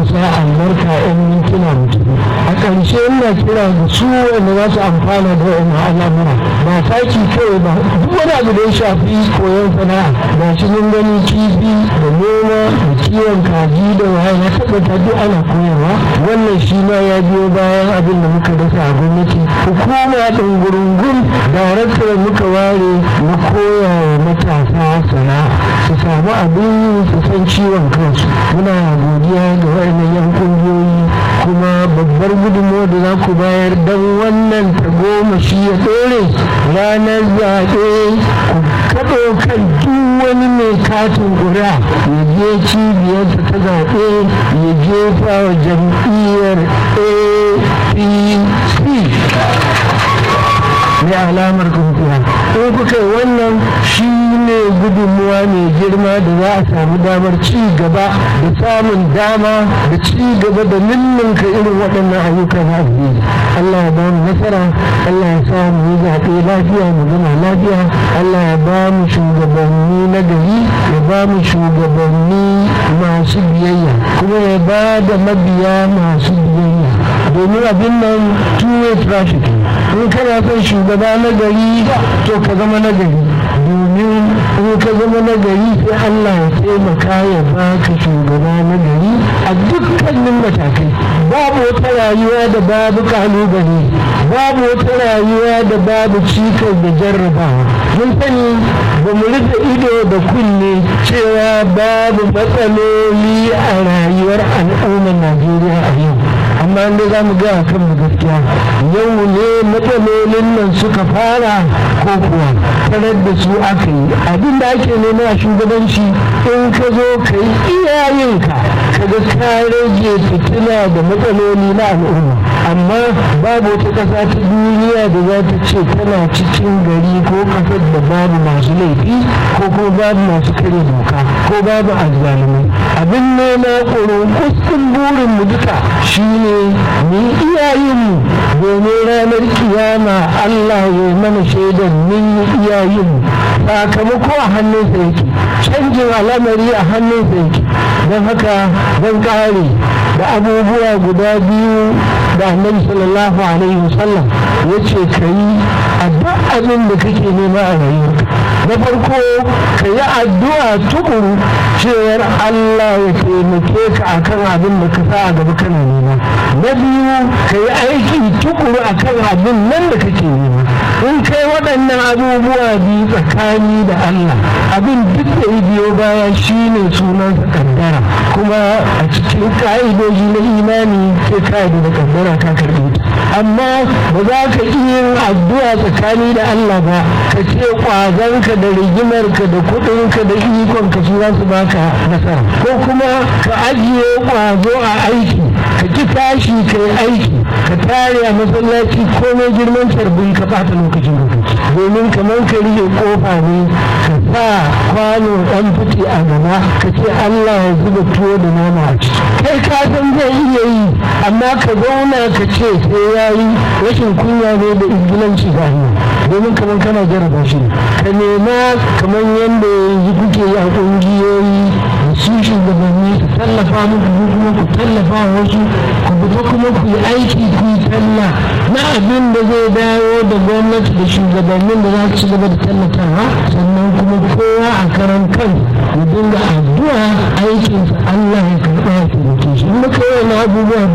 marasa albarka yan mintuna mutum a ƙarshe ina kira da su wanda za su amfana da wani al'amura ba saki kawai ba duk wani abu da ya shafi koyon sana'a ba shi mun gani kifi da noma da kiwon kaji da waye na tabbata duk ana koyarwa wannan shi ma ya biyo bayan abin da muka dasa a gwamnati hukuma ɗin gurungun darakta da muka ware na koya wa matasa sana'a su samu abin yi su san ciwon kansu muna godiya ga waɗannan yan ƙungiyoyi kuma babbar gudunmawa da za ku bayar don wannan tagomashi ya ɗore ranar zaɓe ku kaɗo kan duk wani mai katin ƙuri'a ya je cibiyarsa ta zaɓe ya jefa wa jam'iyyar apc mai alamar kungiya in kuka wannan shi ne gudunmuwa mai girma da za a samu damar ci gaba da samun dama da ci gaba da ninninka irin waɗannan ayyuka na addini Allah ya ba mu nasara Allah ya sa mu yi zaɓe lafiya mu gama lafiya Allah ya ba mu shugabanni na gari ya ba mu shugabanni masu biyayya kuma ya ba da mabiya masu biyayya domin abin nan two-way traffic in kana son shugaba na gari to ka zama na gari domin in ka zama na gari sai Allah ya taimaka ya baka shugaba na gari a dukkanin matakai babu wata rayuwa da babu kalubale babu wata rayuwa da babu cikas da jarrabawa mun sani ba mu rufe ido da kunne cewa babu matsaloli a rayuwar al'ummar Najeriya a yau amma inda za mu gaya kan mu gaskiya yau ne matsalolin nan suka fara ko kuwa tarar da su aka yi abin da ake nema a shugabanci in ka zo ka yi iyayenka ka ga ka rage fitina da matsaloli na al'umma amma babu wata ƙasa ta duniya da za ta ce tana cikin gari ko ƙasar da babu masu laifi ko kuma babu masu kare doka ko babu azzalumai abin nema ƙoron kuskin burin mu duka shine mu iyayenmu domin ranar kiyama Allah ya mana shaidar mun yi iyayenmu sakamako a hannunsa yake canjin al'amari a hannunsa yake don haka zan kare da abubuwa guda biyu da annabi sallallahu alaihi wasallam ya ce ka yi a duk abin da kake nema a rayuwarka na farko ka yi addu'a tukuru cewar Allah ya taimake ka akan abin da ka sa a gaba kana nema na biyu ka yi aiki tukuru akan abin nan da kake nema in kai waɗannan abubuwa biyu tsakani da Allah abin duk da ya biyo baya shine sunansa kaddara kuma a cikin ka'idoji na imani sai ka'ida da kaddara ka karɓe ta amma ba za ka iya yin addu'a tsakani da Allah ba ka ce kwazanka da rigimarka da kuɗinka da ikonka su za su baka nasara ko kuma ka ajiye kwazo a aiki ka ki tashi ka yi aiki ka tare a masallaci komai girman tarbin ka ɓata lokacin lokaci domin kamar ka rike kofa ne ka sa kwano ɗan fiti a gaba ka ce Allah ya zuba tuwo da nama a ciki kai ka san zai iya yi amma ka zauna ka ce sai ya yi rashin kunya ne da ingilanci ga hanyar domin kamar kana jarraba shi ka nema kamar yadda yanzu kuke yi a ƙungiyoyi da su shugabanni su tallafa muku ko kuma ku tallafa wasu ku fita kuma ku yi aiki ku yi talla na abin da zai dawo da gwamnati da shugabannin da za su ci gaba da tallafawa sannan kuma kowa a karan kan ya dinga addu'a aikinsa Allah ya karɓa ya taimake shi in muka yi abubuwa